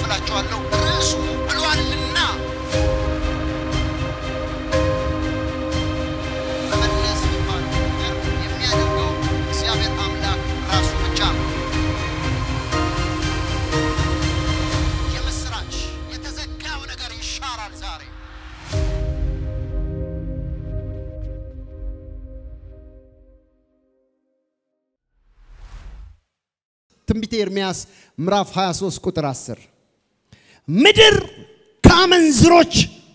እላችኋለሁ ርዕሱ ብሏልና መመለስ የሚባለው ነገር የሚያደርገው እግዚአብሔር አምላክ ራሱ ብቻ ነው። የምስራች የተዘጋው ነገር ይሻራል ዛሬ። ትንቢተ ኤርምያስ ምዕራፍ 23 ቁጥር 10 ምድር ከአመንዝሮች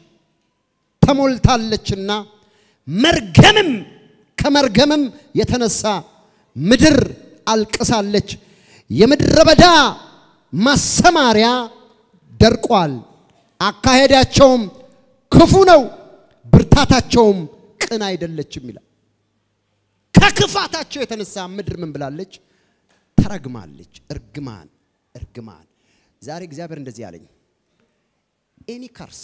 ተሞልታለችና መርገምም ከመርገምም የተነሳ ምድር አልቅሳለች። የምድረ በዳ ማሰማሪያ ደርቋል። አካሄዳቸውም ክፉ ነው፣ ብርታታቸውም ቅን አይደለችም ይላል። ከክፋታቸው የተነሳ ምድር ምን ብላለች? ተረግማለች። እርግማን እርግማን። ዛሬ እግዚአብሔር እንደዚህ አለኝ፣ ኤኒ ከርስ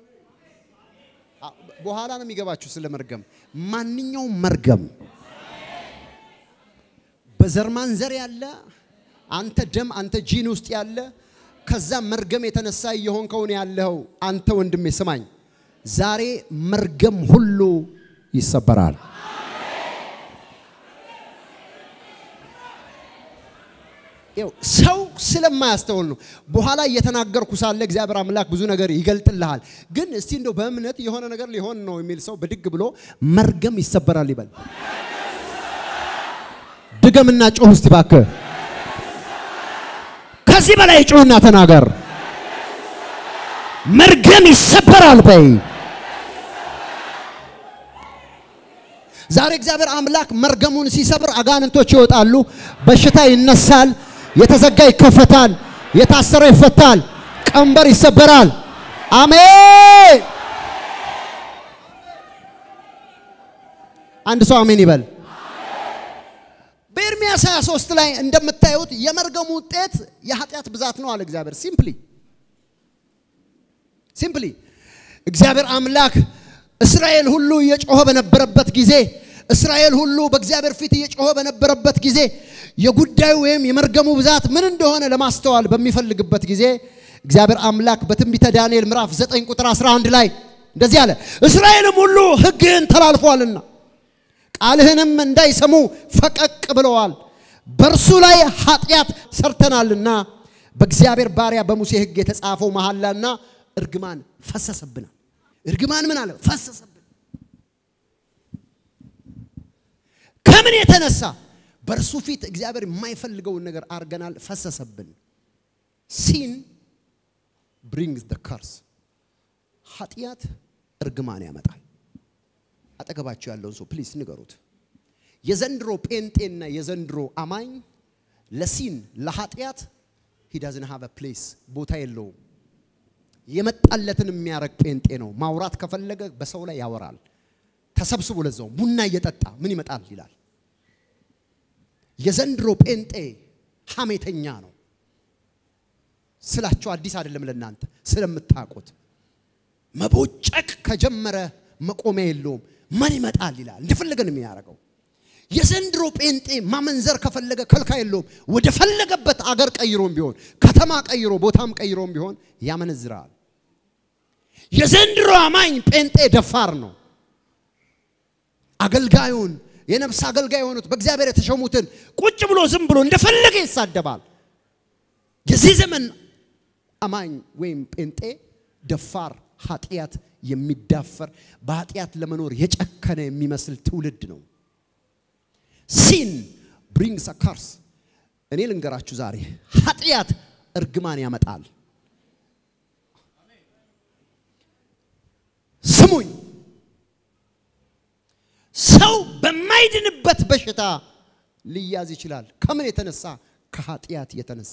በኋላ ነው የሚገባችሁ ስለ መርገም። ማንኛውም መርገም በዘር ማንዘር ያለ አንተ ደም አንተ ጂን ውስጥ ያለ ከዛ መርገም የተነሳ እየሆንከውን ያለው አንተ ወንድሜ ስማኝ፣ ዛሬ መርገም ሁሉ ይሰበራል። ይኸው ሰው ስለማያስተውል ነው። በኋላ እየተናገርኩ ሳለ እግዚአብሔር አምላክ ብዙ ነገር ይገልጥልሃል። ግን እስቲ እንደው በእምነት የሆነ ነገር ሊሆን ነው የሚል ሰው ብድግ ብሎ መርገም ይሰበራል ይበል። ድገምና ጮህ እስቲ እባክህ። ከዚህ በላይ ጮህና ተናገር። መርገም ይሰበራል በይ። ዛሬ እግዚአብሔር አምላክ መርገሙን ሲሰብር አጋንንቶች ይወጣሉ፣ በሽታ ይነሳል፣ የተዘጋ ይከፈታል፣ የታሰረ ይፈታል፣ ቀንበር ይሰበራል። አሜን። አንድ ሰው አሜን ይበል። በኤርምያስ 23 ላይ እንደምታዩት የመርገሙ ውጤት የኃጢአት ብዛት ነው አለ እግዚአብሔር። ሲምፕሊ ሲምፕሊ እግዚአብሔር አምላክ እስራኤል ሁሉ እየጮኸ በነበረበት ጊዜ እስራኤል ሁሉ በእግዚአብሔር ፊት እየጮኸ በነበረበት ጊዜ የጉዳዩ ወይም የመርገሙ ብዛት ምን እንደሆነ ለማስተዋል በሚፈልግበት ጊዜ እግዚአብሔር አምላክ በትንቢተ ዳንኤል ምዕራፍ 9 ቁጥር 11 ላይ እንደዚህ አለ፣ እስራኤልም ሁሉ ሕግህን ተላልፏልና ቃልህንም እንዳይሰሙ ፈቀቅ ብለዋል፣ በእርሱ ላይ ኃጢአት ሰርተናልና በእግዚአብሔር ባሪያ በሙሴ ሕግ የተጻፈው መሐላና እርግማን ፈሰሰብናል። እርግማን ምን አለ? ፈሰሰብን። ከምን የተነሳ? በእርሱ ፊት እግዚአብሔር የማይፈልገውን ነገር አድርገናል፣ ፈሰሰብን። ሲን ብሪንግስ ደ ከርስ ኃጢአት እርግማን ያመጣል። አጠገባቸው ያለውን ሰው ፕሊስ ንገሩት። የዘንድሮ ጴንጤና የዘንድሮ አማኝ ለሲን ለኃጢአት ሂዳዝን ሀቭ ፕሌስ ቦታ የለውም። የመጣለትን የሚያረግ ጴንጤ ነው። ማውራት ከፈለገ በሰው ላይ ያወራል። ተሰብስቦ ለዛው ቡና እየጠጣ ምን ይመጣል ይላል። የዘንድሮ ጴንጤ ሐሜተኛ ነው ስላቸው አዲስ አይደለም ለእናንተ ስለምታውቁት። መቦጨቅ ከጀመረ መቆሚያ የለውም። ምን ይመጣል ይላል። እንደፈለገ ነው የሚያደርገው። የዘንድሮ ጴንጤ ማመንዘር ከፈለገ ከልካ የለውም። ወደ ፈለገበት አገር ቀይሮም ቢሆን ከተማ ቀይሮ ቦታም ቀይሮም ቢሆን ያመነዝራል። የዘንድሮ አማኝ ጴንጤ ደፋር ነው። አገልጋዩን የነፍስ አገልጋይ የሆኑት በእግዚአብሔር የተሾሙትን ቁጭ ብሎ ዝም ብሎ እንደፈለገ ይሳደባል። የዚህ ዘመን አማኝ ወይም ጴንጤ ደፋር፣ ኃጢአት የሚዳፈር በኃጢአት ለመኖር የጨከነ የሚመስል ትውልድ ነው። ሲን ብሪንግስ አ ካርስ። እኔ ልንገራችሁ ዛሬ ኃጢአት እርግማን ያመጣል። ስሙኝ፣ ሰው በማይድንበት በሽታ ሊያዝ ይችላል። ከምን የተነሳ? ከኃጢአት የተነሳ።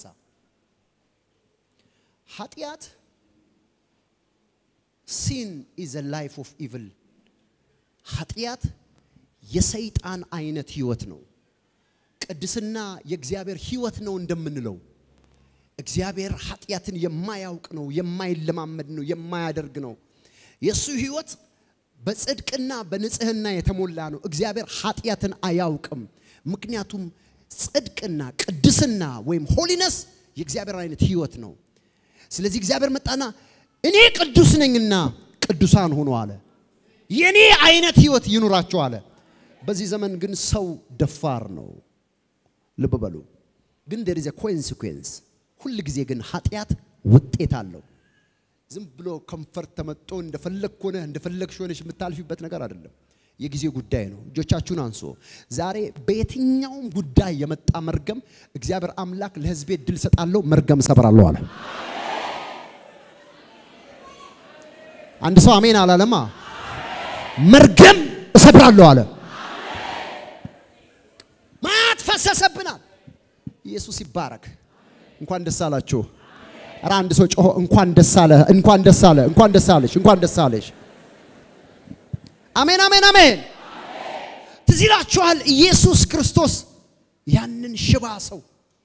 ኃጢአት ሲን ኢዝ ላይፍ ኦፍ ኢቭል። ኃጢአት የሰይጣን አይነት ህይወት ነው። ቅድስና የእግዚአብሔር ህይወት ነው እንደምንለው እግዚአብሔር ኃጢአትን የማያውቅ ነው፣ የማይለማመድ ነው፣ የማያደርግ ነው። የእሱ ህይወት በጽድቅና በንጽህና የተሞላ ነው። እግዚአብሔር ኃጢአትን አያውቅም። ምክንያቱም ጽድቅና ቅድስና ወይም ሆሊነስ የእግዚአብሔር አይነት ህይወት ነው። ስለዚህ እግዚአብሔር መጣና እኔ ቅዱስ ነኝና ቅዱሳን ሁኑ አለ። የኔ አይነት ህይወት ይኑራቸው አለ። በዚህ ዘመን ግን ሰው ደፋር ነው። ልብ በሉ። ግን there is a consequence ሁል ጊዜ ግን ኃጢአት ውጤት አለው። ዝም ብሎ ከንፈር ተመጦ እንደፈለግ ሆነ እንደፈለግሽ ሆነሽ የምታልፊበት ነገር አይደለም። የጊዜ ጉዳይ ነው። እጆቻችሁን አንሶ ዛሬ በየትኛውም ጉዳይ የመጣ መርገም እግዚአብሔር አምላክ ለህዝቤ ድል ሰጣለሁ፣ መርገም ሰብራለሁ አለ። አንድ ሰው አሜን አላለማ። መርገም እሰብራለሁ አለ። ማት ፈሰሰብናል። ኢየሱስ ይባረክ። እንኳን ደስ አላችሁ። ኧረ አንድ ሰው ጮሆ እንኳን ደስ አለ፣ እንኳን ደስ አለ፣ እንኳን ደስ አለሽ፣ እንኳን ደስ አለሽ። አሜን አሜን አሜን። ትዝ ይላችኋል ኢየሱስ ክርስቶስ ያንን ሽባ ሰው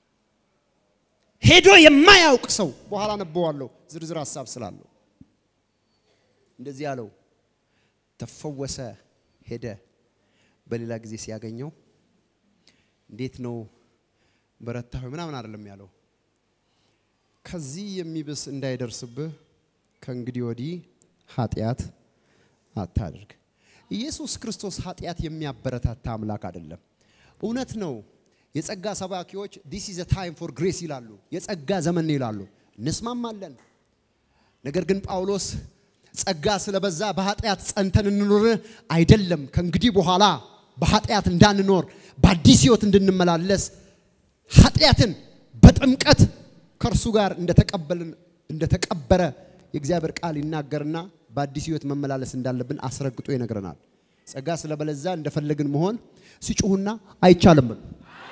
ሄዶ የማያውቅ ሰው በኋላ ነበዋለሁ ዝርዝር ሀሳብ ስላለው እንደዚህ ያለው ተፈወሰ፣ ሄደ። በሌላ ጊዜ ሲያገኘው እንዴት ነው በረታ ሆይ ምናምን አይደለም ያለው። ከዚህ የሚብስ እንዳይደርስብህ ከእንግዲህ ወዲህ ኃጢአት አታድርግ። ኢየሱስ ክርስቶስ ኃጢአት የሚያበረታታ አምላክ አይደለም። እውነት ነው። የጸጋ ሰባኪዎች ዲስ ኢዝ ታይም ፎር ግሬስ ይላሉ፣ የጸጋ ዘመን ነው ይላሉ። እንስማማለን። ነገር ግን ጳውሎስ ጸጋ ስለበዛ በኃጢአት ጸንተን እንኖር አይደለም። ከእንግዲህ በኋላ በኃጢአት እንዳንኖር በአዲስ ሕይወት እንድንመላለስ ኃጢአትን በጥምቀት ከእርሱ ጋር እንደተቀበልን እንደተቀበረ የእግዚአብሔር ቃል ይናገርና በአዲስ ሕይወት መመላለስ እንዳለብን አስረግጦ ይነግረናል። ጸጋ ስለበለዛ እንደፈለግን መሆን ሲጮሁና አይቻልም ብሎ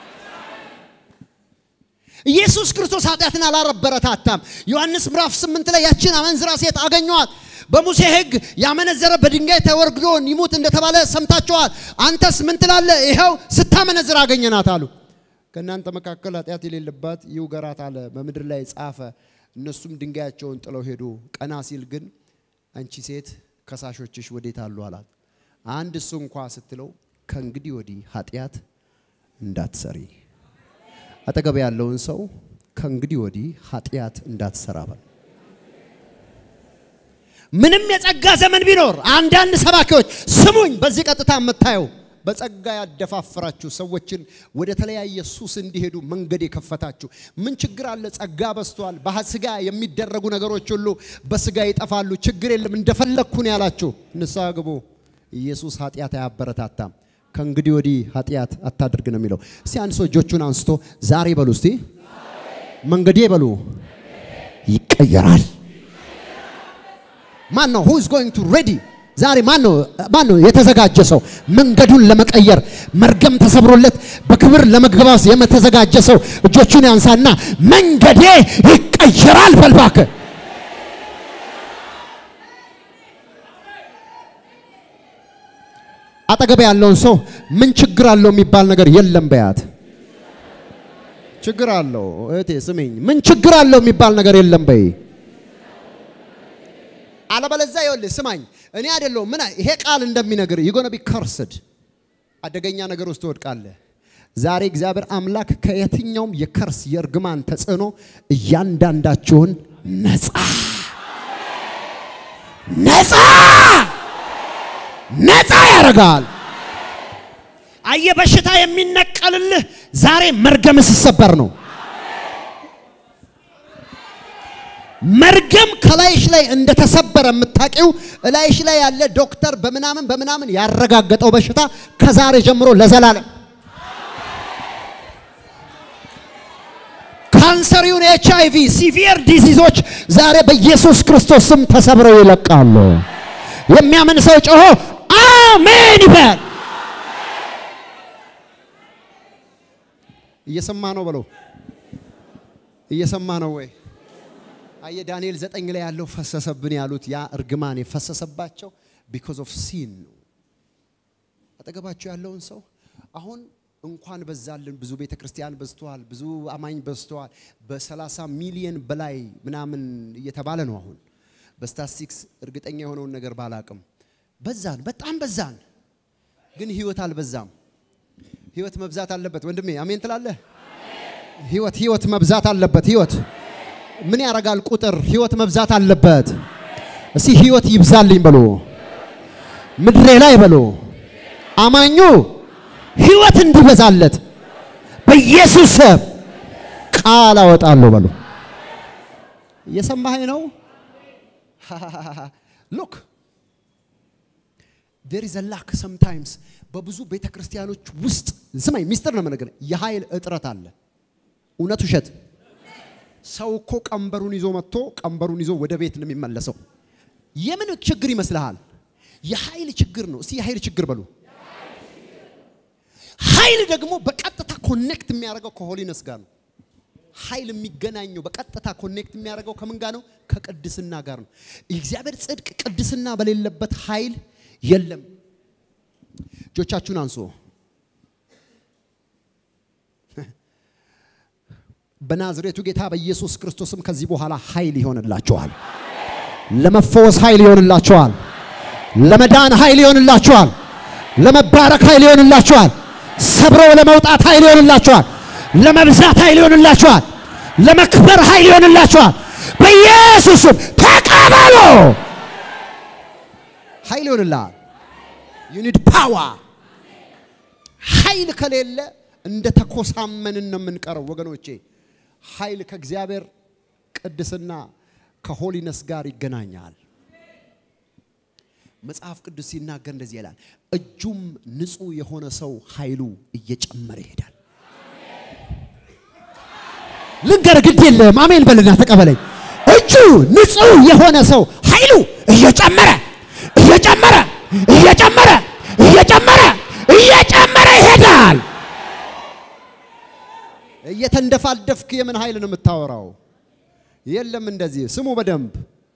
ኢየሱስ ክርስቶስ ኃጢአትን አላበረታታም። ዮሐንስ ምዕራፍ ስምንት ላይ ያችን አመንዝራ ሴት አገኘዋት። በሙሴ ሕግ ያመነዘረ በድንጋይ ተወርግዶ ይሙት እንደተባለ ሰምታችኋል። አንተስ ምን ትላለህ? ይኸው ስታመነዝር አገኘናት አሉ። ከእናንተ መካከል ኃጢአት የሌለባት ይውገራት አለ። በምድር ላይ ጻፈ። እነሱም ድንጋያቸውን ጥለው ሄዱ። ቀና ሲል ግን አንቺ ሴት ከሳሾችሽ ወዴት አሉ አላት። አንድ እሱ እንኳ ስትለው ከእንግዲህ ወዲህ ኃጢአት እንዳትሰሪ አጠገብ ያለውን ሰው ከእንግዲህ ወዲህ ኃጢአት እንዳትሰራ በል። ምንም የጸጋ ዘመን ቢኖር አንዳንድ ሰባኪዎች ስሙኝ፣ በዚህ ቀጥታ የምታየው በጸጋ ያደፋፍራችሁ ሰዎችን ወደ ተለያየ ሱስ እንዲሄዱ መንገድ የከፈታችሁ ምን ችግር አለ? ጸጋ በዝቷል። በስጋ የሚደረጉ ነገሮች ሁሉ በስጋ ይጠፋሉ። ችግር የለም እንደፈለግኩ ነው ያላችሁ ንስሐ ግቡ። ኢየሱስ ኃጢአት አያበረታታም። ከእንግዲህ ወዲህ ኃጢአት አታድርግ ነው የሚለው። እስቲ አንድ ሰው እጆቹን አንስቶ ዛሬ በሉ እስቲ መንገዴ በሉ ይቀየራል። ማን ነው who is going to ready ዛሬ ማን ነው ማን ነው የተዘጋጀ ሰው መንገዱን ለመቀየር መርገም ተሰብሮለት በክብር ለመግባት የተዘጋጀ ሰው እጆቹን ያንሳና መንገዴ ይቀየራል በልባከ አጠገብ ያለውን ሰው ምን ችግር አለው የሚባል ነገር የለም በያት። ችግር አለው እህቴ ስሚኝ፣ ምን ችግር አለው የሚባል ነገር የለም በይ። አለበለዚያ ይኸውልህ ስማኝ፣ እኔ አይደለሁም ምን ይሄ ቃል እንደሚነግር you're ቢ ከርስድ አደገኛ ነገር ውስጥ ትወድቃለህ። ዛሬ እግዚአብሔር አምላክ ከየትኛውም የከርስ የእርግማን ተጽዕኖ እያንዳንዳችሁን ነፃ ነፃ ነፃ ያደርጋል። አየ በሽታ የሚነቀልልህ ዛሬ መርገም ሲሰበር ነው። መርገም ከላይሽ ላይ እንደተሰበረ የምታውቂው እላይሽ ላይ ያለ ዶክተር በምናምን በምናምን ያረጋገጠው በሽታ ከዛሬ ጀምሮ ለዘላለም ካንሰር ይሁን ኤች አይ ቪ ሲቪየር ዲዚዞች ዛሬ በኢየሱስ ክርስቶስ ስም ተሰብረው ይለቃሉ። የሚያምን ሰው ጮሆ አሜን ይበል። እየሰማ ነው በለው። እየሰማ ነው ወይ? አየ ዳንኤል ዘጠኝ ላይ ያለው ፈሰሰብን ያሉት ያ እርግማን የፈሰሰባቸው ቢኮዝ ኦፍ ሲን ነው። አጠገባቸው ያለውን ሰው አሁን እንኳን በዛልን ብዙ ቤተ ክርስቲያን በዝተዋል፣ ብዙ አማኝ በዝተዋል። በሰላሳ ሚሊየን በላይ ምናምን እየተባለ ነው አሁን በስታቲስቲክስ እርግጠኛ የሆነውን ነገር ባላቅም በዛን፣ በጣም በዛን። ግን ህይወት አልበዛም። ህይወት መብዛት አለበት ወንድሜ፣ አሜን ትላለህ? ህይወት ህይወት መብዛት አለበት። ህይወት ምን ያደርጋል? ቁጥር ህይወት መብዛት አለበት። እስቲ ህይወት ይብዛልኝ በሉ፣ ምድሬ ላይ በሉ፣ አማኙ ህይወት እንዲበዛለት በኢየሱስ ስም ቃል አወጣለሁ በሉ። እየሰማኸኝ ነው? ሉክ ዴር ኢዝ ላክ ሰምታይምስ በብዙ ቤተ ክርስቲያኖች ውስጥ ስማኝ፣ ሚስጥር ነው የምነግርህ፣ የኃይል እጥረት አለ። እውነት ውሸት? ሰው እኮ ቀንበሩን ይዞ መጥቶ ቀንበሩን ይዞ ወደ ቤት ነው የሚመለሰው። የምን ችግር ይመስልሃል? የኃይል ችግር ነው። እስቲ የኃይል ችግር በሉ። ኃይል ደግሞ በቀጥታ ኮኔክት የሚያደርገው ከሆሊነስ ጋር ነው። ኃይል የሚገናኘው በቀጥታ ኮኔክት የሚያደርገው ከምን ጋር ነው? ከቅድስና ጋር ነው። የእግዚአብሔር ጽድቅ ቅድስና በሌለበት ኃይል የለም። እጆቻችሁን አንሱ። በናዝሬቱ ጌታ በኢየሱስ ክርስቶስም ከዚህ በኋላ ኃይል ይሆንላችኋል። ለመፈወስ ኃይል ይሆንላችኋል። ለመዳን ኃይል ይሆንላችኋል። ለመባረክ ኃይል ይሆንላችኋል። ሰብሮ ለመውጣት ኃይል ይሆንላችኋል። ለመብዛት ኃይል ይሆንላችኋል። ለመክበር ኃይል ይሆንላችኋል። በኢየሱስም ተቀበሉ። ኃይል ይሆንልሃል። ዩ ኒድ ፓወር። ኃይል ከሌለ እንደ ተኮሳመንን ነው የምንቀረው ወገኖቼ። ኃይል ከእግዚአብሔር ቅድስና ከሆሊነስ ጋር ይገናኛል። መጽሐፍ ቅዱስ ሲናገር እንደዚህ ይላል፣ እጁም ንጹሕ የሆነ ሰው ኃይሉ እየጨመረ ይሄዳል። ልንገር፣ ግድ የለም አሜን በልና ተቀበለኝ። እጁ ንጹሕ የሆነ ሰው ኃይሉ እየጨመረ እየጨመረ እየጨመረ እየጨመረ እየጨመረ ይሄዳል። እየተንደፋደፍክ የምን ኃይል ነው የምታወራው? የለም እንደዚህ ስሙ በደንብ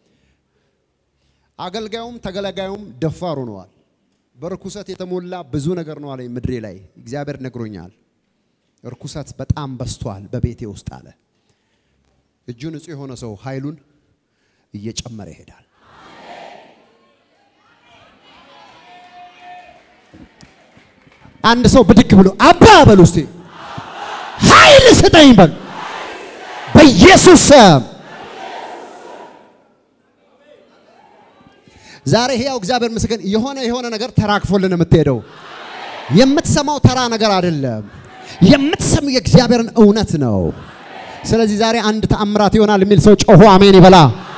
አገልጋዩም ተገለጋዩም ደፋር ሆነዋል። በርኩሰት የተሞላ ብዙ ነገር ነው አለኝ ምድሬ ላይ እግዚአብሔር ነግሮኛል። እርኩሰት በጣም በስቷል በቤቴ ውስጥ አለ። እጁ ንጹሕ የሆነ ሰው ኃይሉን እየጨመረ ይሄዳል። አንድ ሰው ብድግ ብሎ አባ በሉ እስቲ ኃይል ስጠኝ በሉ በኢየሱስ ስም። ዛሬ ሕያው እግዚአብሔር ምስክር የሆነ የሆነ ነገር ተራግፎልን የምትሄደው የምትሰማው ተራ ነገር አይደለም። የምትሰሙ የእግዚአብሔርን እውነት ነው። ስለዚህ ዛሬ አንድ ተአምራት ይሆናል የሚል ሰው ጮሆ አሜን ይበላ።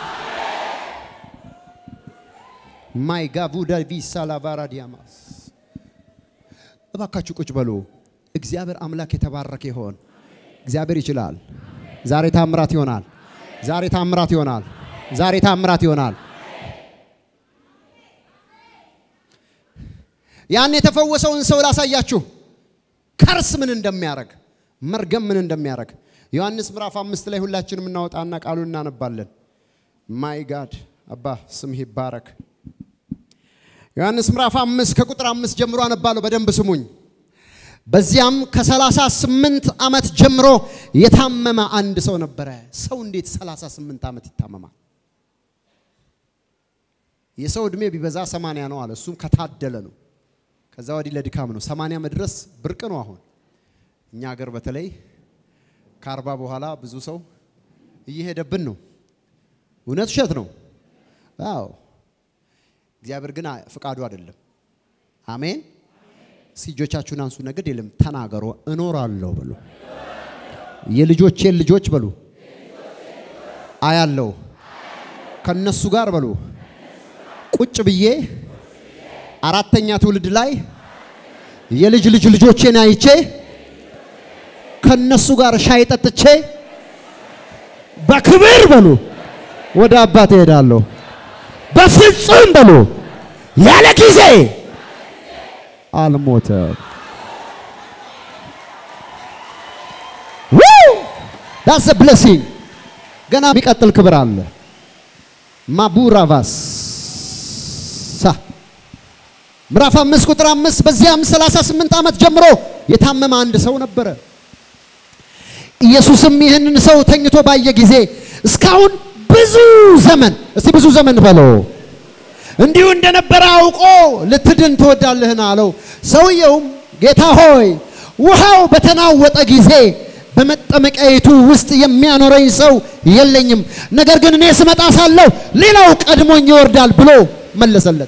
ማይ ጋቡዳ ቪሳ ላቫራ ዲያማስ እባካችሁ ቁጭ በሉ። እግዚአብሔር አምላክ የተባረከ ይሆን። እግዚአብሔር ይችላል። ዛሬ ታምራት ይሆናል። ዛሬ ታምራት ይሆናል። ዛሬ ታምራት ይሆናል። ያን የተፈወሰውን ሰው ላሳያችሁ። ከርስ ምን እንደሚያደርግ መርገም ምን እንደሚያደርግ ዮሐንስ ምዕራፍ አምስት ላይ ሁላችንም እናወጣና ቃሉን እናነባለን። ማይ ጋድ አባ ስምህ ይባረክ። ዮሐንስ ምዕራፍ አምስት ከቁጥር አምስት ጀምሮ አነባለሁ። በደንብ ስሙኝ። በዚያም ከሰላሳ ስምንት ዓመት ጀምሮ የታመመ አንድ ሰው ነበረ። ሰው እንዴት ሰላሳ ስምንት ዓመት ይታመማል? የሰው ዕድሜ ቢበዛ ሰማንያ ነው አለ። እሱም ከታደለ ነው። ከዛ ወዲህ ለድካም ነው። ሰማንያ መድረስ ብርቅ ነው። አሁን እኛ ሀገር በተለይ ከአርባ በኋላ ብዙ ሰው እየሄደብን ነው። እውነት ውሸት ነው? አዎ እግዚአብሔር ግን ፍቃዱ አይደለም። አሜን። እጆቻችሁን አንሱ። ነገድ የለም ተናገሩ። እኖራለሁ በሉ። የልጆቼን ልጆች በሉ አያለው ከነሱ ጋር በሉ ቁጭ ብዬ አራተኛ ትውልድ ላይ የልጅ ልጅ ልጆቼን አይቼ ከነሱ ጋር ሻይ ጠጥቼ በክብር በሉ ወደ አባት እሄዳለሁ። በፍጹም በሉ ያለ ጊዜ አልሞተም። ዳስ ብለሲንግ ገና የሚቀጥል ክብር አለ። ማቡራቫስ ምዕራፍ አምስት ቁጥር አምስት በዚያም 38 ዓመት ጀምሮ የታመመ አንድ ሰው ነበረ። ኢየሱስም ይህንን ሰው ተኝቶ ባየ ጊዜ እስካሁን ብዙ ዘመን እስቲ ብዙ ዘመን በለው እንዲሁ እንደነበረ አውቆ ልትድን ትወዳለህን አለው። ሰውየውም ጌታ ሆይ ውሃው በተናወጠ ጊዜ በመጠመቂያይቱ ውስጥ የሚያኖረኝ ሰው የለኝም። ነገር ግን እኔ ስመጣ ሳለሁ ሌላው ቀድሞኝ ይወርዳል ብሎ መለሰለት።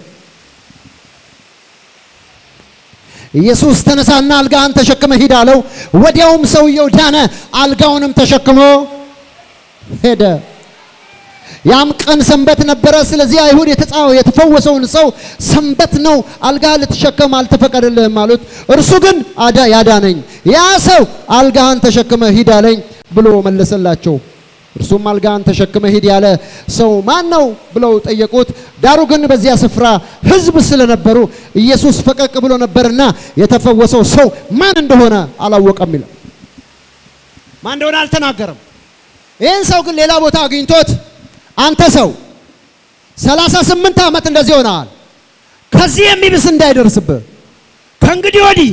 ኢየሱስ ተነሳና አልጋህን ተሸክመ ሂድ አለው። ወዲያውም ሰውየው ዳነ፣ አልጋውንም ተሸክሞ ሄደ። ያም ቀን ሰንበት ነበረ። ስለዚህ አይሁድ የተጻው የተፈወሰውን ሰው ሰንበት ነው፣ አልጋ ልትሸከም አልተፈቀደልህም አሉት። እርሱ ግን አዳ ያዳነኝ ያ ሰው አልጋህን ተሸክመ ሂድ አለኝ ብሎ መለሰላቸው። እርሱም አልጋህን ተሸክመ ሂድ ያለ ሰው ማን ነው ብለው ጠየቁት። ዳሩ ግን በዚያ ስፍራ ሕዝብ ስለነበሩ ኢየሱስ ፈቀቅ ብሎ ነበርና የተፈወሰው ሰው ማን እንደሆነ አላወቀም ይላል። ማን እንደሆነ አልተናገረም። ይህን ሰው ግን ሌላ ቦታ አግኝቶት አንተ ሰው ሰላሳ ስምንት ዓመት እንደዚህ ሆነሃል። ከዚህ የሚብስ እንዳይደርስብህ ከእንግዲህ ወዲህ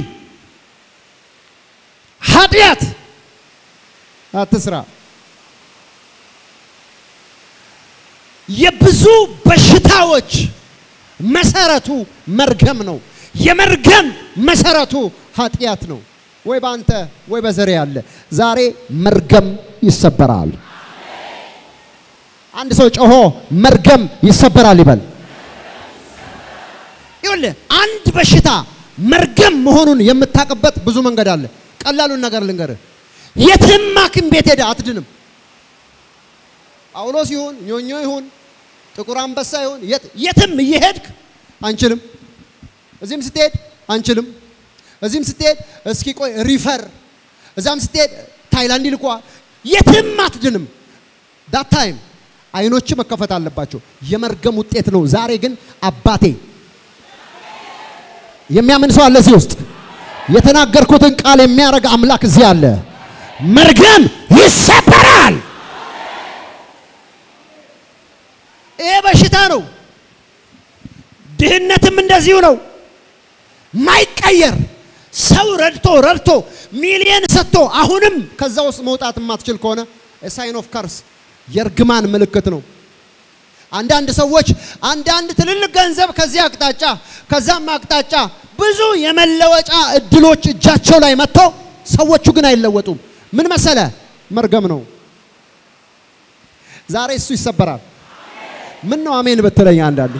ኃጢአት አትስራ። የብዙ በሽታዎች መሰረቱ መርገም ነው። የመርገም መሰረቱ ኃጢአት ነው። ወይ በአንተ ወይ በዘሬ ያለ ዛሬ መርገም ይሰበራል። አንድ ሰው ጮሆ መርገም ይሰበራል ይበል። ይኸውልህ አንድ በሽታ መርገም መሆኑን የምታውቅበት ብዙ መንገድ አለ። ቀላሉን ነገር ልንገርህ፣ የትም ሐኪም ቤት ሄደህ አትድንም። ጳውሎስ ይሁን ኞኞ ይሁን ጥቁር አንበሳ ይሁን የትም እየሄድክ አንችልም። እዚህም ስትሄድ አንችልም። እዚህም ስትሄድ እስኪ ቆይ ሪፈር፣ እዛም ስትሄድ ታይላንድ ይልኳል። የትም አትድንም። ዳት ታይም አይኖች መከፈት አለባቸው። የመርገም ውጤት ነው። ዛሬ ግን አባቴ የሚያምን ሰው አለ እዚህ ውስጥ የተናገርኩትን ቃል የሚያደርግ አምላክ እዚህ አለ። መርገም ይሰበራል። ይሄ በሽታ ነው። ድህነትም እንደዚሁ ነው። ማይቀየር ሰው ረድቶ ረድቶ ሚሊየን ሰጥቶ አሁንም ከዛ ውስጥ መውጣት የማትችል ከሆነ ሳይን ኦፍ ከርስ የእርግማን ምልክት ነው። አንዳንድ ሰዎች አንዳንድ ትልልቅ ገንዘብ ከዚህ አቅጣጫ ከዛም አቅጣጫ ብዙ የመለወጫ እድሎች እጃቸው ላይ መጥተው ሰዎቹ ግን አይለወጡም። ምን መሰለ? መርገም ነው። ዛሬ እሱ ይሰበራል። ምን ነው አሜን ብትለኝ አንዳንዱ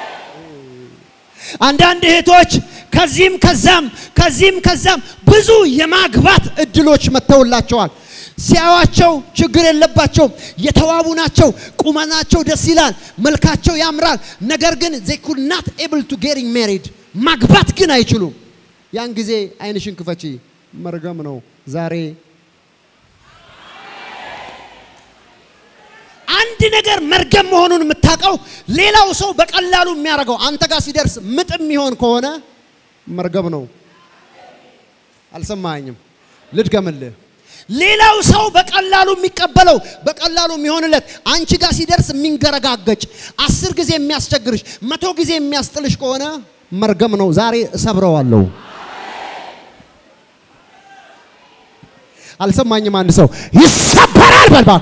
አንዳንድ እህቶች ከዚህም ከዛም ከዚህም ከዛም ብዙ የማግባት እድሎች መጥተውላቸዋል። ሲያዩዋቸው ችግር የለባቸውም፣ የተዋቡ ናቸው፣ ቁመናቸው ደስ ይላል፣ መልካቸው ያምራል። ነገር ግን they could not able to getting married ማግባት ግን አይችሉም። ያን ጊዜ አይንሽን ክፈቺ፣ መርገም ነው ዛሬ አንድ ነገር መርገም መሆኑን የምታውቀው ሌላው ሰው በቀላሉ የሚያደርገው አንተ ጋር ሲደርስ ምጥ የሚሆን ከሆነ መርገም ነው። አልሰማኝም? ልድገምልህ። ሌላው ሰው በቀላሉ የሚቀበለው በቀላሉ የሚሆንለት አንቺ ጋር ሲደርስ የሚንገረጋገጭ አስር ጊዜ የሚያስቸግርሽ መቶ ጊዜ የሚያስጥልሽ ከሆነ መርገም ነው። ዛሬ እሰብረዋለሁ። አልሰማኝም? አንድ ሰው ይሰበራል በልባክ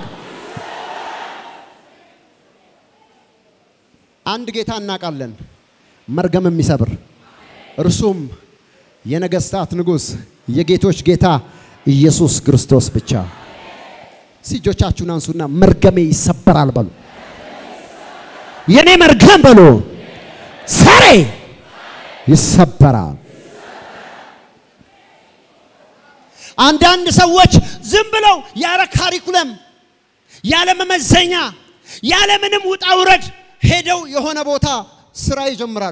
አንድ ጌታ እናውቃለን፣ መርገም የሚሰብር እርሱም የነገስታት ንጉሥ የጌቶች ጌታ ኢየሱስ ክርስቶስ ብቻ። እጆቻችሁን አንሱና መርገሜ ይሰበራል በሉ። የኔ መርገም በሉ ዛሬ ይሰበራል። አንዳንድ ሰዎች ዝም ብለው ያለ ካሪኩለም ያለ መመዘኛ ያለ ምንም ውጣ ውረድ ሄደው የሆነ ቦታ ስራ ይጀምራሉ።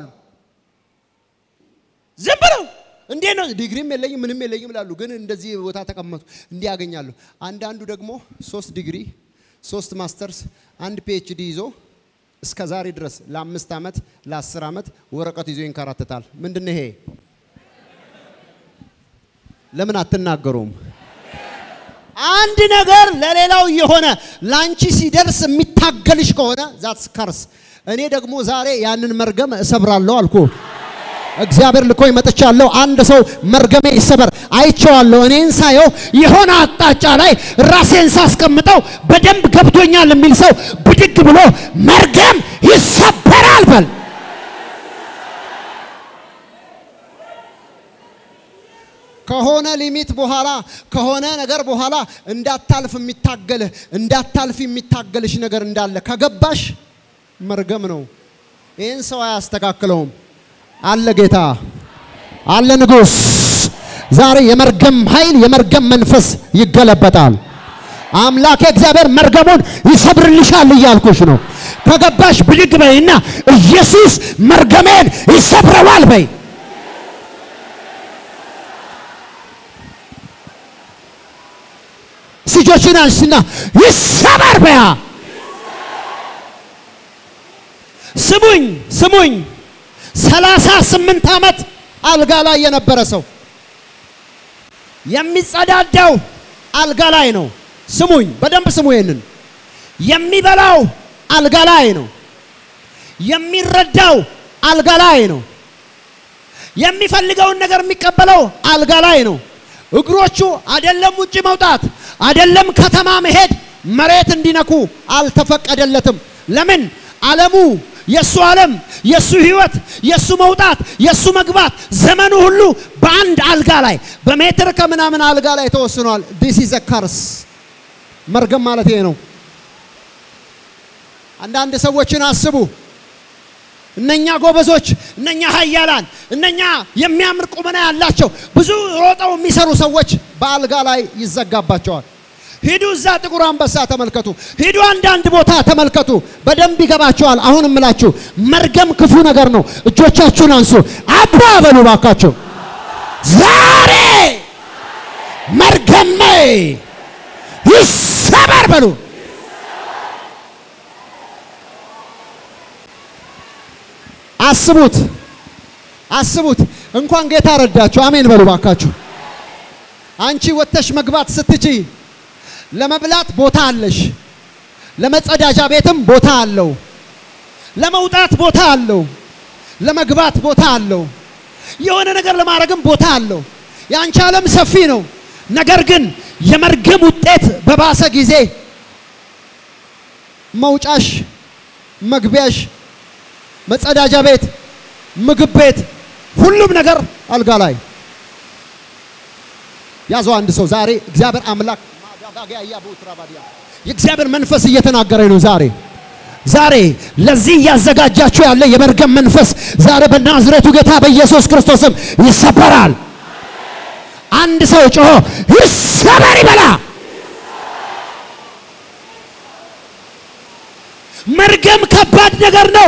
ዝም ብለው እንዴት ነው ዲግሪም የለኝም ምንም የለኝም ይላሉ። ግን እንደዚህ ቦታ ተቀመጡ እንዲህ ያገኛሉ። አንዳንዱ ደግሞ ሶስት ዲግሪ፣ ሶስት ማስተርስ፣ አንድ ፒኤችዲ ይዞ እስከ ዛሬ ድረስ ለአምስት ዓመት ለአስር ዓመት ወረቀት ይዞ ይንከራተታል። ምንድን ይሄ? ለምን አትናገሩም? አንድ ነገር ለሌላው የሆነ ላንቺ ሲደርስ የሚታገልሽ ከሆነ ዛትስ ከርስ። እኔ ደግሞ ዛሬ ያንን መርገም እሰብራለሁ አልኩ። እግዚአብሔር ልኮኝ መጥቻለሁ። አንድ ሰው መርገሜ ይሰበር አይቼዋለሁ። እኔን ሳየው የሆነ አቅጣጫ ላይ ራሴን ሳስቀምጠው በደንብ ገብቶኛል የሚል ሰው ብድግ ብሎ መርገም ይሰበራል በል። ከሆነ ሊሚት በኋላ ከሆነ ነገር በኋላ እንዳታልፍ የሚታገልህ እንዳታልፍ የሚታገልሽ ነገር እንዳለ ከገባሽ መርገም ነው። ይህን ሰው አያስተካክለውም። አለ ጌታ አለ ንጉሥ። ዛሬ የመርገም ኃይል የመርገም መንፈስ ይገለበጣል። አምላኬ እግዚአብሔር መርገሙን ይሰብርልሻል እያልኩሽ ነው። ከገባሽ ብድግ በይና ኢየሱስ መርገሜን ይሰብረዋል በይ። እጆችሽን አንሺና ይሰበር በያ። ስሙኝ ስሙኝ፣ ሰላሳ ስምንት ዓመት አልጋ ላይ የነበረ ሰው የሚጸዳዳው አልጋ ላይ ነው። ስሙኝ በደንብ ስሙ። ይሄንን የሚበላው አልጋ ላይ ነው። የሚረዳው አልጋ ላይ ነው። የሚፈልገውን ነገር የሚቀበለው አልጋ ላይ ነው። እግሮቹ አይደለም ውጪ መውጣት አይደለም ከተማ መሄድ መሬት እንዲነኩ አልተፈቀደለትም። ለምን? ዓለሙ የሱ ዓለም የሱ ህይወት የሱ መውጣት የሱ መግባት ዘመኑ ሁሉ በአንድ አልጋ ላይ በሜትር ከምናምን አልጋ ላይ ተወስኗል። ዲስ ኢዝ ከርስ መርገም ማለት ይሄ ነው። አንዳንድ ሰዎችን አስቡ። እነኛ ጎበዞች፣ እነኛ ኃያላን፣ እነኛ የሚያምር ቁመና ያላቸው ብዙ ሮጠው የሚሰሩ ሰዎች በአልጋ ላይ ይዘጋባቸዋል። ሂዱ እዛ ጥቁር አንበሳ ተመልከቱ። ሂዱ አንዳንድ ቦታ ተመልከቱ። በደንብ ይገባቸዋል። አሁን እምላችሁ መርገም ክፉ ነገር ነው። እጆቻችሁን አንሱ፣ አባ በሉ ባካችሁ። ዛሬ መርገሜ ይሰበር በሉ። አስቡት አስቡት። እንኳን ጌታ ረዳችሁ። አሜን በሉ ባካችሁ። አንቺ ወጥተሽ መግባት ስትችይ ለመብላት ቦታ አለሽ። ለመጸዳጃ ቤትም ቦታ አለው። ለመውጣት ቦታ አለው። ለመግባት ቦታ አለው። የሆነ ነገር ለማድረግም ቦታ አለው። የአንቺ ዓለም ሰፊ ነው። ነገር ግን የመርገም ውጤት በባሰ ጊዜ መውጫሽ፣ መግቢያሽ፣ መጸዳጃ ቤት፣ ምግብ ቤት፣ ሁሉም ነገር አልጋ ላይ ያዘው። አንድ ሰው ዛሬ እግዚአብሔር አምላክ የእግዚአብሔር መንፈስ እየተናገረኝ ነው። ዛሬ ዛሬ ለዚህ እያዘጋጃችሁ ያለ የመርገም መንፈስ ዛሬ በናዝሬቱ ጌታ በኢየሱስ ክርስቶስም ይሰበራል። አንድ ሰው ጮሆ ይሰበር ይበላ። መርገም ከባድ ነገር ነው።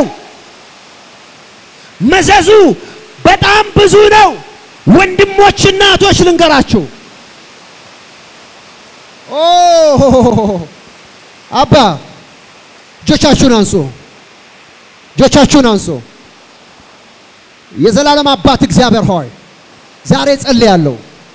መዘዙ በጣም ብዙ ነው። ወንድሞችና እህቶች ልንገራችሁ። ኦ አባ እጆቻችሁን አንሱ፣ እጆቻችሁን አንሱ። የዘላለም አባት እግዚአብሔር ሆይ ዛሬ ጸልያለሁ።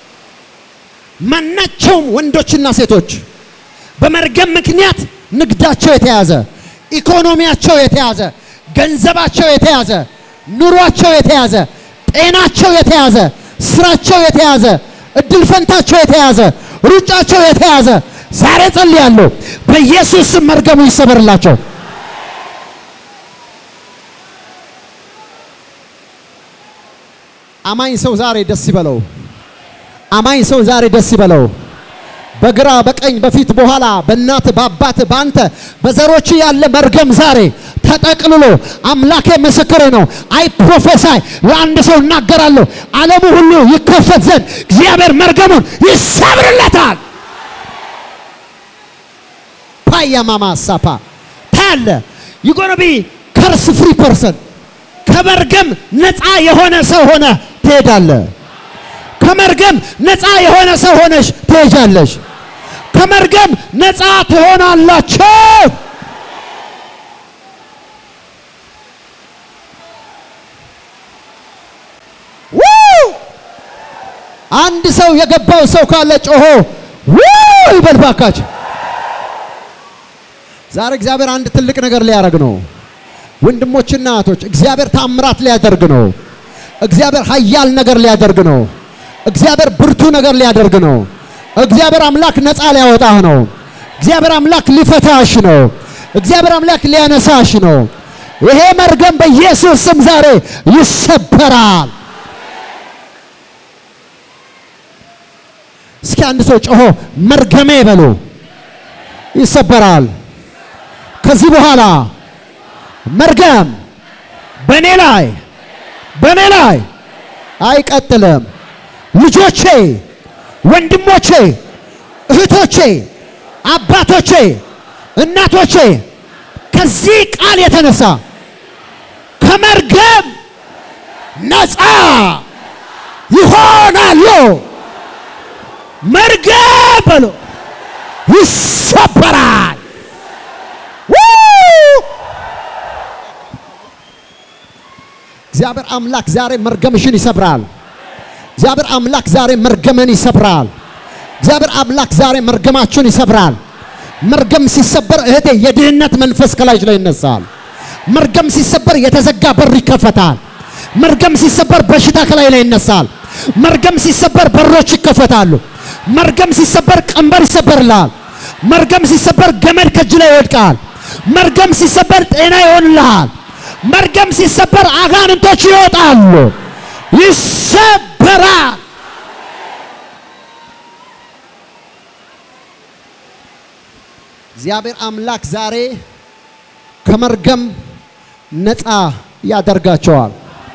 ማናቸውም ወንዶችና ሴቶች በመርገም ምክንያት ንግዳቸው የተያዘ፣ ኢኮኖሚያቸው የተያዘ፣ ገንዘባቸው የተያዘ፣ ኑሯቸው የተያዘ፣ ጤናቸው የተያዘ፣ ስራቸው የተያዘ፣ እድል ፈንታቸው የተያዘ፣ ሩጫቸው የተያዘ ዛሬ ጸልያለሁ። በኢየሱስ ስም መርገሙ ይሰበርላቸው። አማኝ ሰው ዛሬ ደስ ይበለው። አማኝ ሰው ዛሬ ደስ ይበለው። በግራ በቀኝ በፊት በኋላ በእናት በአባት በአንተ በዘሮች ያለ መርገም ዛሬ ተጠቅልሎ አምላኬ ምስክሬ ነው። አይ ፕሮፌሳይ ለአንድ ሰው እናገራለሁ። ዓለሙ ሁሉ ይከፈት ዘንድ እግዚአብሔር መርገሙን ይሰብርለታል። ፓያ ማማ ሳፓ ታያለ ዩጎኖቢ ከርስ ፍሪ ፐርሰን ከመርገም ነፃ የሆነ ሰው ሆነ ትሄዳለ። ከመርገም ነፃ የሆነ ሰው ሆነሽ ትሄጃለሽ። ከመርገም ነፃ ትሆናላችሁ። አንድ ሰው የገባው ሰው ካለ ጮሆ ይበል ባካችሁ። ዛሬ እግዚአብሔር አንድ ትልቅ ነገር ሊያደርግ ነው። ወንድሞችና እህቶች እግዚአብሔር ታምራት ሊያደርግ ነው። እግዚአብሔር ኃያል ነገር ሊያደርግ ነው። እግዚአብሔር ብርቱ ነገር ሊያደርግ ነው። እግዚአብሔር አምላክ ነፃ ሊያወጣህ ነው። እግዚአብሔር አምላክ ሊፈታሽ ነው። እግዚአብሔር አምላክ ሊያነሳሽ ነው። ይሄ መርገም በኢየሱስ ስም ዛሬ ይሰበራል። እስኪ አንድ ሰው ጮሆ መርገሜ በሉ ይሰበራል። ከዚህ በኋላ መርገም በእኔ ላይ በእኔ ላይ አይቀጥልም። ልጆቼ፣ ወንድሞቼ፣ እህቶቼ፣ አባቶቼ፣ እናቶቼ ከዚህ ቃል የተነሳ ከመርገም ነፃ ይሆናሉ። መርገም በሎ ይሰበራል። እግዚአብሔር አምላክ ዛሬ መርገምሽን ይሰብራል። እግዚአብሔር አምላክ ዛሬ መርገምን ይሰብራል። እግዚአብሔር አምላክ ዛሬ መርገማችሁን ይሰብራል። መርገም ሲሰበር እህቴ የድህነት መንፈስ ከላይሽ ላይ ይነሳል። መርገም ሲሰበር የተዘጋ በር ይከፈታል። መርገም ሲሰበር በሽታ ከላይ ላይ ይነሳል። መርገም ሲሰበር በሮች ይከፈታሉ። መርገም ሲሰበር ቀንበር ይሰበርልሃል። መርገም ሲሰበር ገመድ ከእጅ ላይ ይወድቃል። መርገም ሲሰበር ጤና ይሆንልሃል። መርገም ሲሰበር አጋንንቶች ይወጣሉ። ይሰበራል። እግዚአብሔር አምላክ ዛሬ ከመርገም ነፃ ያደርጋቸዋል።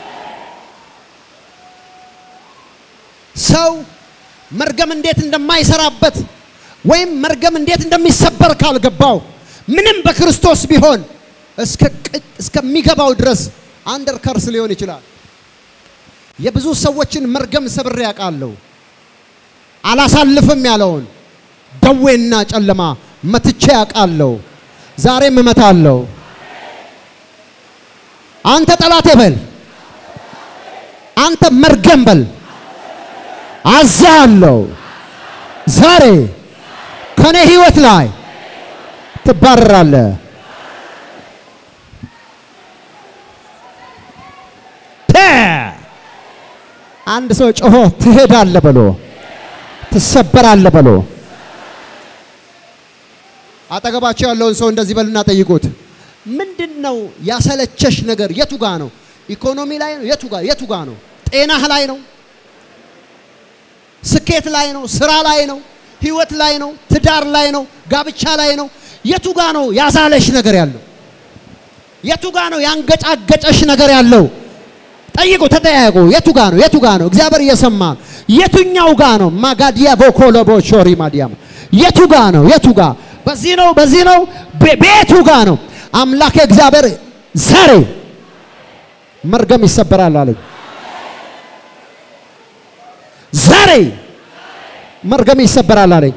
ሰው መርገም እንዴት እንደማይሰራበት ወይም መርገም እንዴት እንደሚሰበር ካልገባው ምንም በክርስቶስ ቢሆን እስከሚገባው ድረስ አንደር ከርስ ሊሆን ይችላል። የብዙ ሰዎችን መርገም ሰብሬ ያውቃለሁ። አላሳልፍም ያለውን ደዌና ጨለማ መትቼ ያውቃለሁ። ዛሬም እመታለሁ። አንተ ጠላቴ በል፣ አንተ መርገም በል፣ አዛለሁ። ዛሬ ከኔ ህይወት ላይ ትባረራለህ። አንድ ሰው ጮሆ ትሄዳለህ በሎ፣ ትሰበራለህ በሎ። አጠገባቸው ያለውን ሰው እንደዚህ በሉና ጠይቁት። ምንድን ነው ያሰለቸሽ ነገር? የቱ ጋ ነው? ኢኮኖሚ ላይ ነው? የቱ ጋ የቱ ጋ ነው? ጤናህ ላይ ነው? ስኬት ላይ ነው? ስራ ላይ ነው? ህይወት ላይ ነው? ትዳር ላይ ነው? ጋብቻ ላይ ነው? የቱ ጋ ነው ያዛለሽ ነገር ያለው? የቱ ጋ ነው ያንገጫገጨሽ ነገር ያለው? ጠይቁ፣ ተጠያየቁ። የቱ ጋ ነው? የቱ ጋ ነው? እግዚአብሔር እየሰማ ነው። የቱኛው ጋ ነው? ማጋዲያ ቦኮሎቦ ሾሪ ማዲያም የቱ ጋ ነው? የቱ ጋ በዚህ ነው፣ በዚህ ነው፣ ቤቱ ጋ ነው። አምላክ እግዚአብሔር ዛሬ መርገም ይሰበራል አለኝ። ዛሬ መርገም ይሰበራል አለኝ።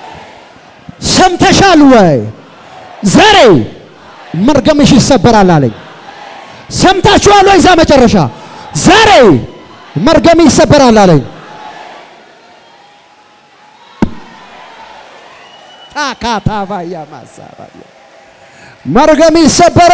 ሰምተሻል ወይ? ዛሬ መርገምሽ ይሰበራል አለኝ። ሰምታችኋል ወይ? እዛ መጨረሻ ዛሬ መርገም ይሰበራል አለኝ። ታካታባያ ማሳባያ መርገም ይሰበረ።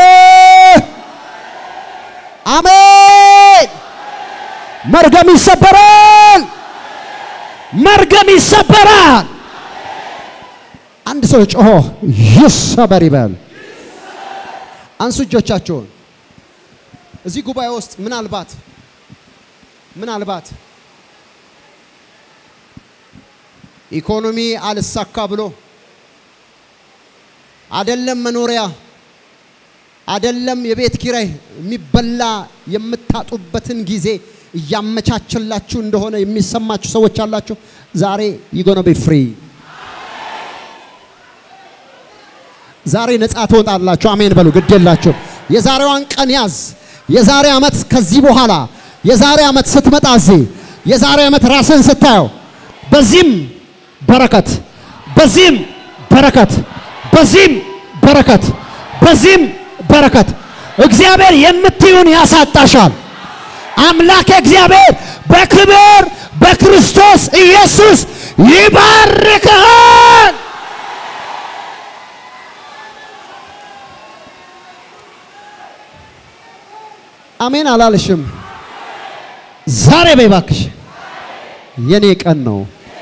አሜን። መርገም ይሰበራል። መርገም ይሰበራል። አንድ ሰው ጮሆ ይሰበር ይበል። አንሱ እጆቻቸውን። እዚህ ጉባኤ ውስጥ ምናልባት ምናልባት ኢኮኖሚ አልሳካ ብሎ አደለም መኖሪያ አደለም የቤት ኪራይ የሚበላ የምታጡበትን ጊዜ እያመቻችላችሁ እንደሆነ የሚሰማችሁ ሰዎች አላችሁ። ዛሬ ይጎነ ቢ ፍሪ ዛሬ ነፃ ትወጣላችሁ። አሜን በሉ። ግድ የላችሁ። የዛሬዋን ቀን ያዝ። የዛሬ ዓመት ከዚህ በኋላ የዛሬ ዓመት ስትመጣ እዚህ የዛሬ ዓመት ራስን ስታየው በዚህም በረከት በዚህም በረከት በዚህም በረከት በዚህም በረከት እግዚአብሔር የምትዩን ያሳጣሻል። አምላክ እግዚአብሔር በክብር በክርስቶስ ኢየሱስ ይባርክሃል። አሜን አላልሽም? ዛሬ በይ እባክሽ፣ የኔ ቀን ነው።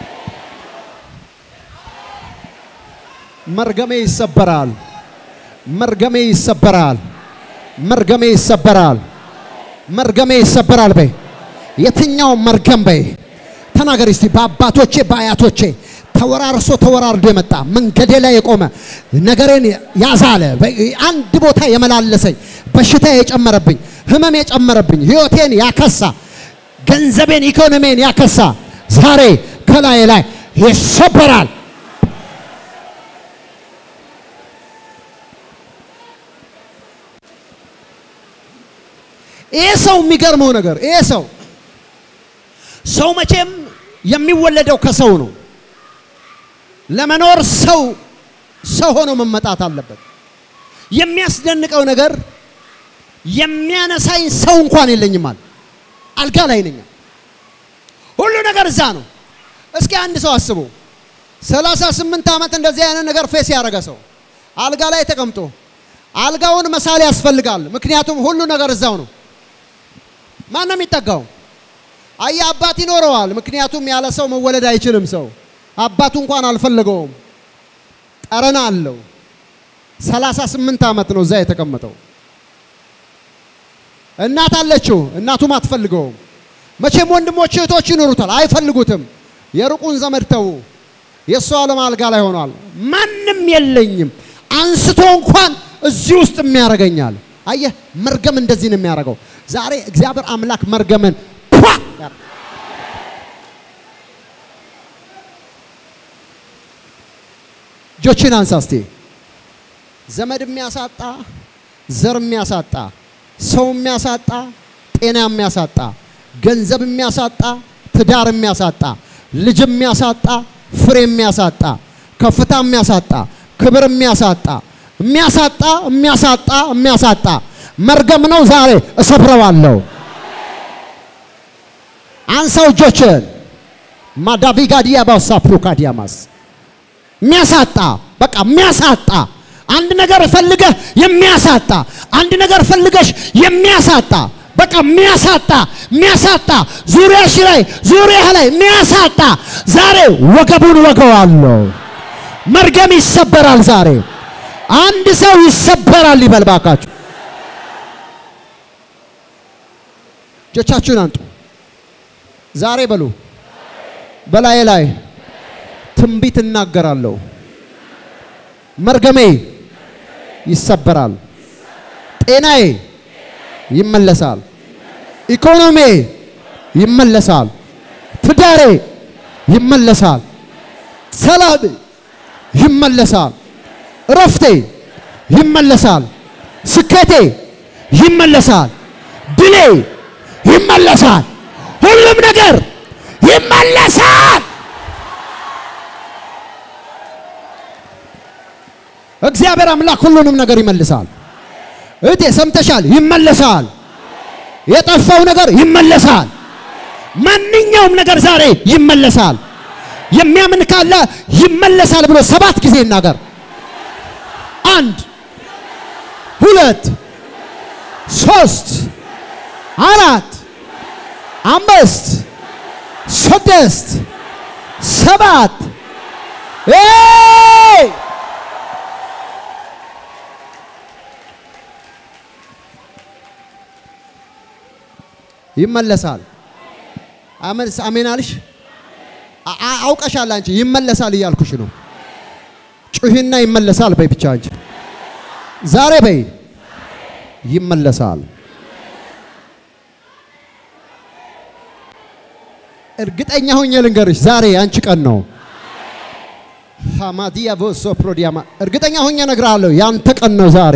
መርገሜ ይሰበራል። መርገሜ ይሰበራል። መርገሜ ይሰበራል። መርገሜ ይሰበራል በይ። የትኛው መርገም በይ። ተናገር እስቲ። በአባቶቼ በአያቶቼ ተወራርሶ ተወራርዶ የመጣ መንገዴ ላይ የቆመ ነገሬን ያዛለ አንድ ቦታ የመላለሰኝ በሽታ የጨመረብኝ ህመም የጨመረብኝ ህይወቴን ያከሳ ገንዘቤን ኢኮኖሚን ያከሳ ዛሬ ከላይ ላይ ይሰበራል። ይሄ ሰው የሚገርመው ነገር ይሄ ሰው ሰው መቼም የሚወለደው ከሰው ነው። ለመኖር ሰው ሰው ሆኖ መመጣት አለበት። የሚያስደንቀው ነገር የሚያነሳኝ ሰው እንኳን የለኝም አለ። አልጋ ላይ ነኝ። ሁሉ ነገር እዛ ነው። እስኪ አንድ ሰው አስቡ። ሰላሳ ስምንት ዓመት እንደዚህ አይነት ነገር ፌስ ያደረገ ሰው አልጋ ላይ ተቀምጦ አልጋውን መሳል ያስፈልጋል። ምክንያቱም ሁሉ ነገር እዛው ነው። ማን ነው የሚጠጋው? አየ አባት ይኖረዋል። ምክንያቱም ያለ ሰው መወለድ አይችልም። ሰው አባቱ እንኳን አልፈለገውም። ጠረና አለው። ሰላሳ ስምንት ዓመት ነው እዛ የተቀመጠው። እናት አለችው። እናቱም አትፈልገውም። መቼም ወንድሞች እህቶች ይኖሩታል፣ አይፈልጉትም። የሩቁን ዘመድ ተዉ። የእሱ ዓለም አልጋ ላይ ሆኗል። ማንም የለኝም አንስቶ እንኳን እዚህ ውስጥ የሚያደርገኛል። አየህ መርገም እንደዚህ ነው የሚያደርገው። ዛሬ እግዚአብሔር አምላክ መርገምን ፏ ያደርጋል። እጆችን አንሳ እስቲ። ዘመድ የሚያሳጣ፣ ዘር የሚያሳጣ፣ ሰው የሚያሳጣ፣ ጤና የሚያሳጣ፣ ገንዘብ የሚያሳጣ፣ ትዳር የሚያሳጣ፣ ልጅ የሚያሳጣ፣ ፍሬ የሚያሳጣ፣ ከፍታ የሚያሳጣ፣ ክብር የሚያሳጣ የሚያሳጣ የሚያሳጣ የሚያሳጣ መርገም ነው። ዛሬ እሰብረዋለሁ። አንሳው እጆችን ማዳቪጋዲያ ባሳ ፕሩካዲያማስ የሚያሳጣ በቃ የሚያሳጣ አንድ ነገር ፈልገህ የሚያሳጣ አንድ ነገር ፈልገሽ የሚያሳጣ በቃ የሚያሳጣ የሚያሳጣ ዙሪያሽ ላይ ዙሪያህ ላይ የሚያሳጣ ዛሬ ወገቡን ወገዋለሁ። መርገም ይሰበራል ዛሬ። አንድ ሰው ይሰበራል ይበል ባካችሁ። እጆቻችሁን አንጡ። ዛሬ በሉ በላዬ ላይ ትንቢት እናገራለሁ። መርገሜ ይሰበራል። ጤናዬ ይመለሳል። ኢኮኖሚ ይመለሳል። ትዳሬ ይመለሳል። ሰላም ይመለሳል። እረፍቴ ይመለሳል። ስኬቴ ይመለሳል። ድሌ ይመለሳል። ሁሉም ነገር ይመለሳል። እግዚአብሔር አምላክ ሁሉንም ነገር ይመልሳል። እህቴ ሰምተሻል? ይመለሳል። የጠፋው ነገር ይመለሳል። ማንኛውም ነገር ዛሬ ይመለሳል። የሚያምን ካለ ይመለሳል ብሎ ሰባት ጊዜ ይናገር። አንድ፣ ሁለት፣ ሶስት፣ አራት፣ አምስት፣ ስድስት፣ ሰባት ኤይ ይመለሳል። አሜን አሜን አልሽ። አ- አ- አውቀሻል አንቺ ይመለሳል እያልኩሽ ነው። ጩሂና ይመለሳል በይ ብቻ አንቺ ዛሬ በይ ይመለሳል። እርግጠኛ ሆኜ ልንገርሽ ዛሬ አንቺ ቀን ነው። ሃማዲያ ቮሶ ፕሮዲያማ እርግጠኛ ሆኜ እነግርሃለሁ ያንተ ቀን ነው ዛሬ።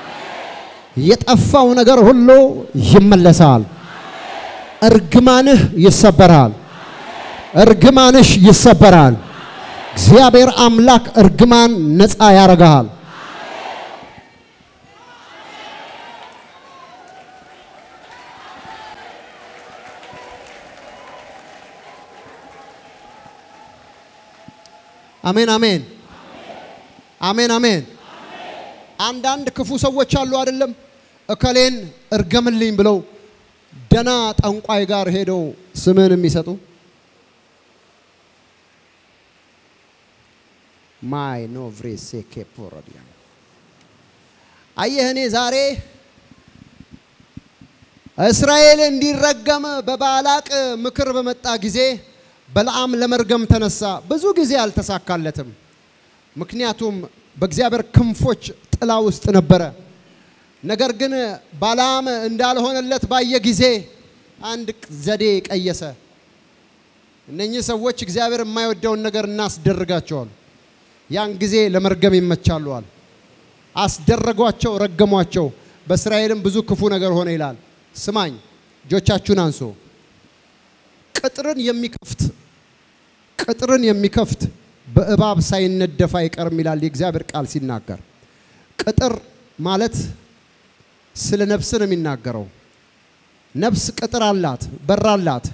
የጠፋው ነገር ሁሉ ይመለሳል። እርግማንህ ይሰበራል። እርግማንሽ ይሰበራል። እግዚአብሔር አምላክ እርግማን ነፃ ያደርግሃል። አሜን አሜን አሜን አሜን። አንዳንድ ክፉ ሰዎች አሉ አይደለም፣ እከሌን እርገምልኝ ብለው ደና ጠንቋይ ጋር ሄደው ስምን የሚሰጡ ማይ ኖቭሬሴ ኬፖሮዲያ አየህ፣ እኔ ዛሬ እስራኤል እንዲረገም በባላቅ ምክር በመጣ ጊዜ በለዓም ለመርገም ተነሳ። ብዙ ጊዜ አልተሳካለትም። ምክንያቱም በእግዚአብሔር ክንፎች ጥላ ውስጥ ነበረ። ነገር ግን ባላም እንዳልሆነለት ባየ ጊዜ አንድ ዘዴ ቀየሰ። እነኚህ ሰዎች እግዚአብሔር የማይወደውን ነገር እናስደርጋቸዋል። ያን ጊዜ ለመርገም ይመቻሉዋል። አስደረጓቸው፣ ረገሟቸው። በእስራኤልም ብዙ ክፉ ነገር ሆነ ይላል። ስማኝ፣ እጆቻችሁን አንሶ ቅጥርን የሚከፍት ቅጥርን የሚከፍት በእባብ ሳይነደፍ አይቀርም ይላል የእግዚአብሔር ቃል ሲናገር። ቅጥር ማለት ስለ ነፍስ ነው የሚናገረው። ነፍስ ቅጥር አላት፣ በር አላት።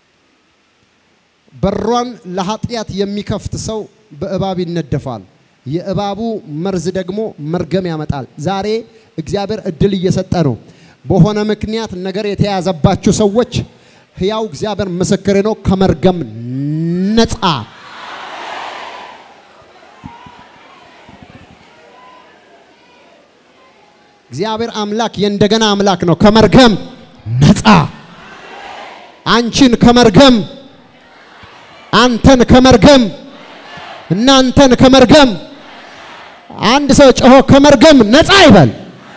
በሯን ለኃጢአት የሚከፍት ሰው በእባብ ይነደፋል። የእባቡ መርዝ ደግሞ መርገም ያመጣል። ዛሬ እግዚአብሔር እድል እየሰጠ ነው። በሆነ ምክንያት ነገር የተያዘባችሁ ሰዎች ሕያው እግዚአብሔር ምስክሬ ነው፣ ከመርገም ነፃ እግዚአብሔር አምላክ የእንደገና አምላክ ነው። ከመርገም ነፃ አንቺን ከመርገም አንተን ከመርገም እናንተን ከመርገም አንድ ሰው ጮሆ ከመርገም ነፃ ይበል።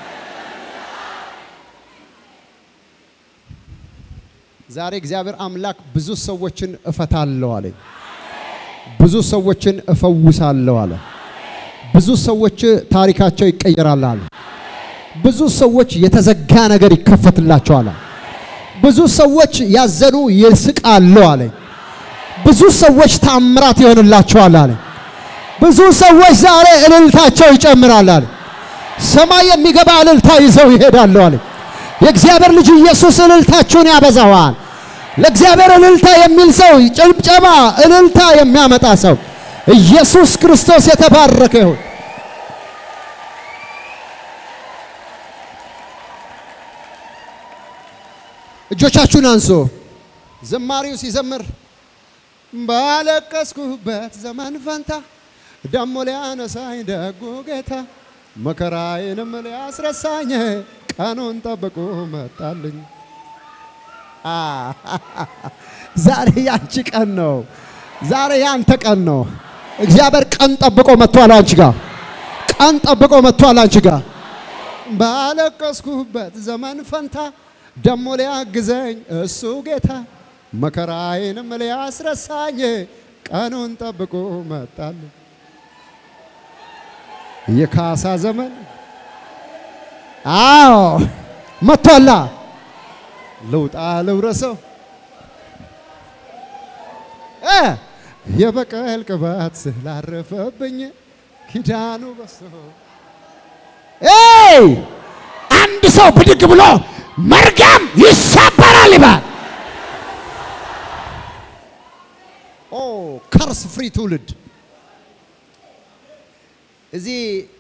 ዛሬ እግዚአብሔር አምላክ ብዙ ሰዎችን እፈታለሁ አለኝ። ብዙ ሰዎችን እፈውሳለሁ አለ። ብዙ ሰዎች ታሪካቸው ይቀየራል አለ። ብዙ ሰዎች የተዘጋ ነገር ይከፈትላቸዋል። ብዙ ሰዎች ያዘኑ ይስቃሉ አለኝ። ብዙ ሰዎች ታምራት ይሆንላቸዋል አለ። ብዙ ሰዎች ዛሬ እልልታቸው ይጨምራል አለ። ሰማይ የሚገባ እልልታ ይዘው ይሄዳሉ አለ። የእግዚአብሔር ልጅ ኢየሱስ እልልታችሁን ያበዛዋል። ለእግዚአብሔር እልልታ የሚል ሰው ጭብጨባ፣ እልልታ የሚያመጣ ሰው ኢየሱስ ክርስቶስ የተባረከ ይሁን። እጆቻችሁን አንሶ ዘማሪው ሲዘምር ባለቀስኩበት ዘመን ፈንታ ደሞ ሊያነሳኝ ደጉ ጌታ መከራዬንም ሊያስረሳኝ ቀኑን ጠብቆ መጣልኝ። ዛሬ ያንቺ ቀን ነው። ዛሬ ያንተ ቀን ነው። እግዚአብሔር ቀን ጠብቆ መጥቷል አንቺ ጋር። ቀን ጠብቆ መጥቷል አንቺ ጋር። ባለቀስኩበት ዘመን ፈንታ ደሞ ሊያግዘኝ እሱ ጌታ መከራዬንም ሊያስረሳኝ ቀኑን ጠብቆ መጣልኝ። የካሳ ዘመን አዎ መጥቷላ። ልውጣ ልውረሰው እ የበቀል ቅባት ስላረፈብኝ ኪዳኑ በሶ ኤይ አንድ ሰው ብድግ ብሎ መርገም ይሰበራል ይባል። ኦ ከርስ ፍሪ ትውልድ እዚህ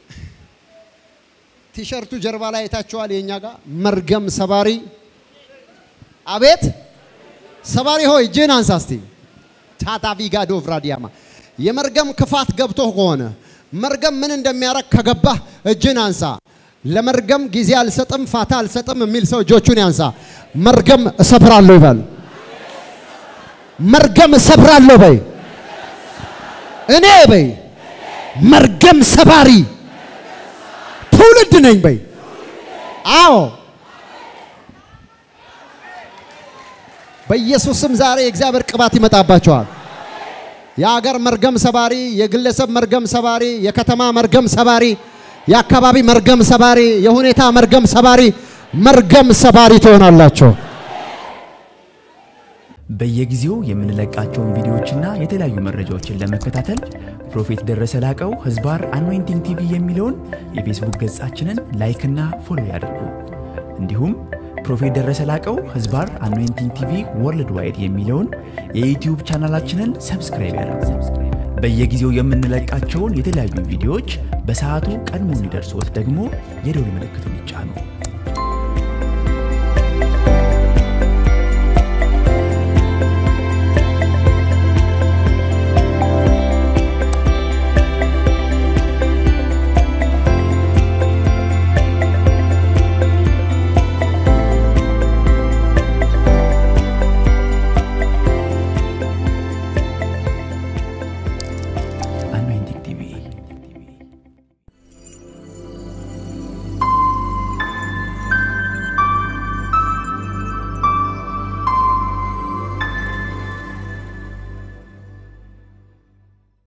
ቲሸርቱ ጀርባ ላይ አይታችኋል። የኛ ጋር መርገም ሰባሪ። አቤት ሰባሪ ሆይ እጅህን አንሳ እስቲ። ታታቪጋ ዶቭራዲያማ የመርገም ክፋት ገብቶ ከሆነ መርገም ምን እንደሚያረግ ከገባህ እጅህን አንሳ። ለመርገም ጊዜ አልሰጥም፣ ፋታ አልሰጥም የሚል ሰው እጆቹን ያንሳ። መርገም እሰብራለሁ ይበል። መርገም እሰብራለሁ በይ። እኔ በይ መርገም ሰባሪ ትውልድ ነኝ በይ። አዎ በኢየሱስም ዛሬ የእግዚአብሔር ቅባት ይመጣባቸዋል። የአገር መርገም ሰባሪ፣ የግለሰብ መርገም ሰባሪ፣ የከተማ መርገም ሰባሪ፣ የአካባቢ መርገም ሰባሪ፣ የሁኔታ መርገም ሰባሪ፣ መርገም ሰባሪ ትሆናላቸው። በየጊዜው የምንለቃቸውን ቪዲዮዎችና የተለያዩ መረጃዎችን ለመከታተል ፕሮፌት ደረሰ ላቀው ህዝባር አኖይንቲንግ ቲቪ የሚለውን የፌስቡክ ገጻችንን ላይክና ፎሎ ያድርጉ። እንዲሁም ፕሮፌት ደረሰ ላቀው ህዝባር አኖይንቲንግ ቲቪ ወርልድ ዋይድ የሚለውን የዩትዩብ ቻናላችንን ሰብስክራይብ ያድርጉ። በየጊዜው የምንለቃቸውን የተለያዩ ቪዲዮዎች በሰዓቱ ቀድሞ እንዲደርሶት ደግሞ የደውል ምልክቱን ይጫኑ።